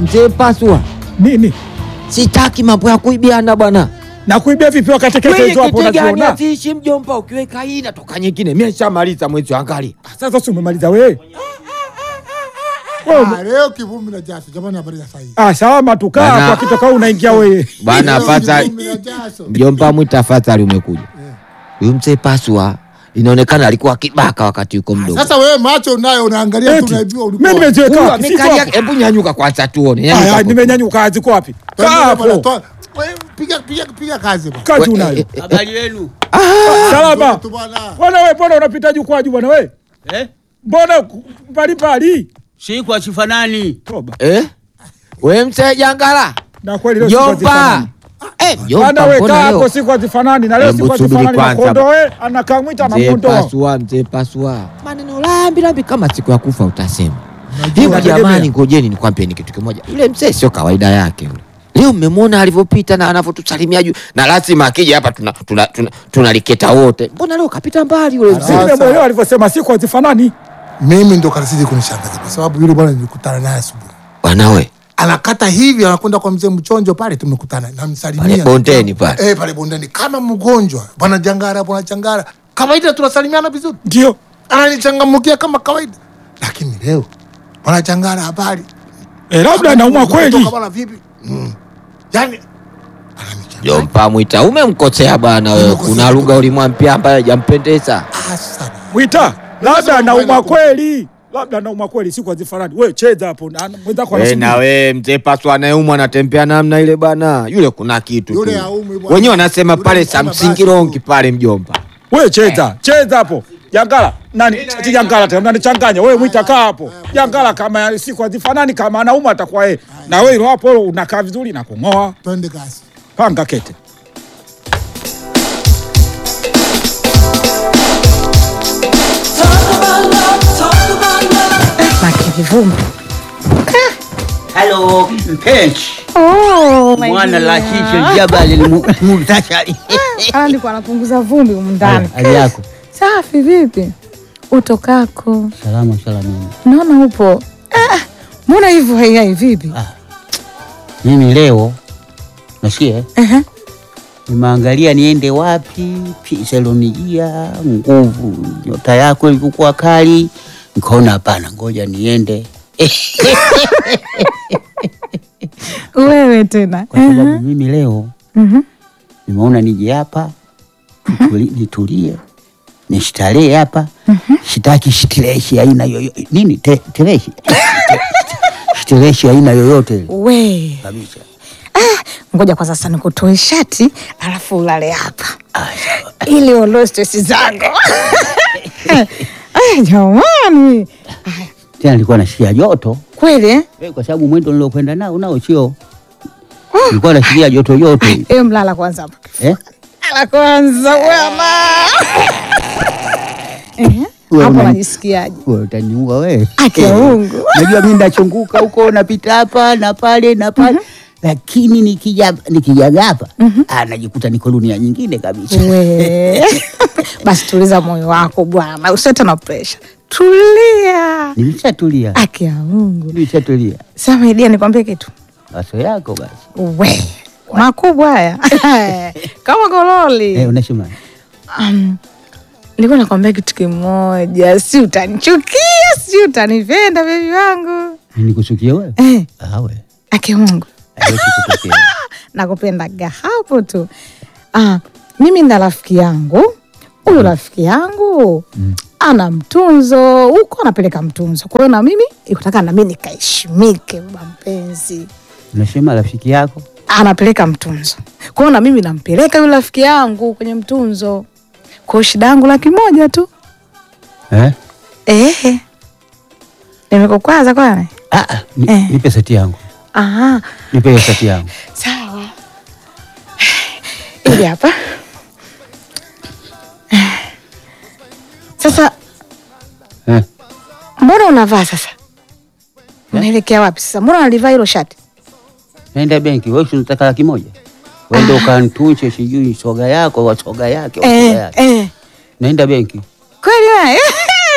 mzee Pasua, Nini? sitaki mambo ya kuibiana bwana. Na kuibia vipi wakati kete hizo hapo Kitegani unaziona? atiishi mjomba, ukiweka hii natoka nyingine. Mimi nishamaliza mwezi angali. Sasa si umemaliza wewe? Wewe ume- Ah, leo kivumbi na jasho jamani, habari ya saa hii. Ah, sawa matukaa Bana- kwa kitoka unaingia wewe. Bwana Leo afadhali kivumbi na jasho. mjomba mwita afadhali umekuja. Huyu mzee Pasua inaonekana alikuwa kibaka wakati yuko mdogo. Sasa wewe macho unayo unaangalia tu Eti, unaibiwa Mimi ulikuwa. nimeziweka Huyu wapi? Siko amekalia, hapo. hebu nyanyuka kwanza tuone. Aya, Nyanyuka hapo. nimenyanyuka ziko wapi? Kaa Twende bwana, hapo. toa- wewe piga piga piga kazi bwana. Kazi We- unayo. eh, eh, Habari yenu Salama. Tu bwana. Bwana wewe, mbona unapita jukwaju bwana wewe? eh? Mbona mbalimbali? si kwa sifanani Toba. Eh? We mzee Jangala. Na kweli leo siku Mjomba. hazifanani. Eh, Bwana mjomba wewe mbona kaa hapo leo? siku hazifanani na leo Hebu siku subiri hazifanani na kwanza. kondoe anakamwita Mzee anamuondoa. Pasua, mzee Pasua. Maneno lambi lambi kama siku ya kufa utasema. Unajua, Hivi nategemea. jamani, ngojeni nikwambieni kitu kimoja. Yule mzee sio kawaida yake yule. Leo mmemwona alivyopita na anavyotusalimia juu, na lazima akija hapa tunaliketa tuna, tuna, tunaliketa wote. Mbona leo kapita mbali yule Si mzee? Sasa. nimemwelewa alivyosema siku hazifanani. Mimi ndo kasidi kunishangaza kwa sababu yule bwana nilikutana naye asubuhi. Bwana we, Anakata hivi anakwenda kwa mzee Mchonjo pale tumekutana. Namsalimia. Pale bondeni pale. Eh, pale bondeni kama mgonjwa. Bwana Jangara, bwana Jangara. Kawaida tunasalimiana vizuri. Ndio. Ananichangamkia kama kawaida. Lakini leo bwana Jangara habari. Eh, labda anaumwa kweli. Kutoka bwana vipi? Mm. Yaani ananichanganya. Jompa mwita, umemkosea bwana wewe. Umemkosea Kuna kitu lugha ulimwambia ambayo hajampendeza. Asa. Mwita, labda Sasa anaumwa unaenda kweli. Labda anaumwa kweli siku hazifanani. Wewe cheza hapo na mwenzako We anasubiri. na we mzee Pasua anayeumwa anatembea namna ile bana, yule kuna kitu Yule tu. haumwi bwana. Wenyewe wanasema Yule pale msema basi Samsingirongi tu. pale mjomba. Wewe cheza, cheza hapo. Jangala, nani? Ati Jangala tena unanichanganya. Wewe mwita kaa hapo. Jangala kama ya siku hazifanani kama anaumwa atakuwa yeye. Na wewe hilo hapo unakaa vizuri na kung'oa. Twende kasi. Panga kete. Makivumbi. halo mpenzi Oh, my mwana dear. lakisho jabali mu- muhtasari Ah, ndiko anapunguza vumbi humu ndani. hali yako Safi vipi? Utokako. salama salamini Naona upo. Ah, mbona hivyo haihai vipi? mimi leo nasikia Ehe. nimeangalia niende wapi piselonijia nguvu nyota yako ilivyokuwa kali nikaona hapana ngoja niende Wewe tena. kwa sababu mimi leo Mhm. nimeona nije hapa tutuli- nitulie nistarehe hapa sitaki stireshi aina yoyote nini te- tereshi stireshi aina yoyote ile We. kabisa Ngoja kwa sasa nikutoe shati alafu ulale hapa. Ah, sawa. Ili uondoe stress zako. Ay, jamani. Aya, tena nilikuwa nasikia joto Kweli eh? Eh, kwa sababu mwendo niliokwenda nao nao sio nilikuwa nasikia joto joto hivi. Eh, mlala kwanza hapa. eh? Mlala kwanza bwana. Ehe. Wewe Hapo unani- unajisikiaje? Wewe utaniua wewe. Aki ya Mungu. Najua mimi ndachunguka huko napita hapa na pale na pale lakini nikija nikijaga hapa ah, najikuta niko dunia nyingine kabisa. We. Basi tuliza moyo wako bwana, usiete na presha, tulia. Nimeshatulia. Aki ya Mungu. Nimeshatulia. Sasa idia, nikwambie kitu Maso yako basi. we makubwa haya kama gololi. Eh, unasema Um, nilikuwa nakwambia kitu kimoja, si utanichukia, si utanipenda bebi wangu nikusukie wewe? eh, Ah, we. aki ya Mungu Haiwezi kutokea. nakupendaga hapo tu. Ah, mimi na rafiki yangu huyu rafiki yangu ana mtunzo huko, anapeleka mtunzo. Kwa hiyo na mimi ikutaka na mimi nikaheshimike, baba mpenzi, Unasema rafiki yako? anapeleka mtunzo. Kwa hiyo na mimi nampeleka yule rafiki yangu kwenye mtunzo. Kwa hiyo shida yangu laki moja tu. Eh? Eh, nimekukwaza kwani? Ah, ah, ni, Eh. nipe seti yangu. Aha, Nipe hiyo seti yangu. sawa. Ili hapa sasa. Eh. Mbona unavaa sasa? Unaelekea wapi sasa? Mbona unalivaa hilo shati? Naenda benki, wewe si unataka laki moja? Wende ukantunche sijui soga yako wa soga yake wa soga Eh, yake. eh. Naenda benki. Kweli wewe?